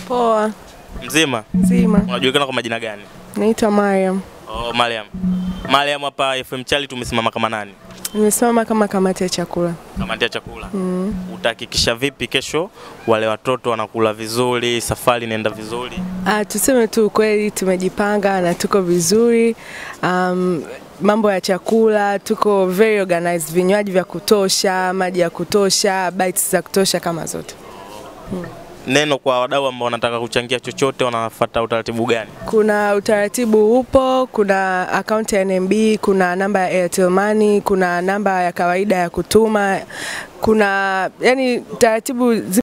Poa, Mzima? nzima. Unajulikana kwa majina gani? Naitwa Mariam. Oh, Mariam. Mariam hapa FM Chali tumesimama kama nani? Nimesimama kama kamati ya chakula. Kamati ya chakula. Mm. Utahakikisha vipi kesho wale watoto wanakula vizuri, safari inaenda vizuri? Ah, tuseme tu ukweli, tumejipanga na tuko vizuri. Um, mambo ya chakula tuko very organized, vinywaji vya kutosha, maji ya kutosha, bites za kutosha kama zote. Neno kwa wadau ambao wanataka kuchangia chochote wanafuata utaratibu gani? Kuna utaratibu upo, kuna akaunti ya NMB, kuna namba ya Airtel Money, kuna namba ya kawaida ya kutuma, kuna yani taratibu zi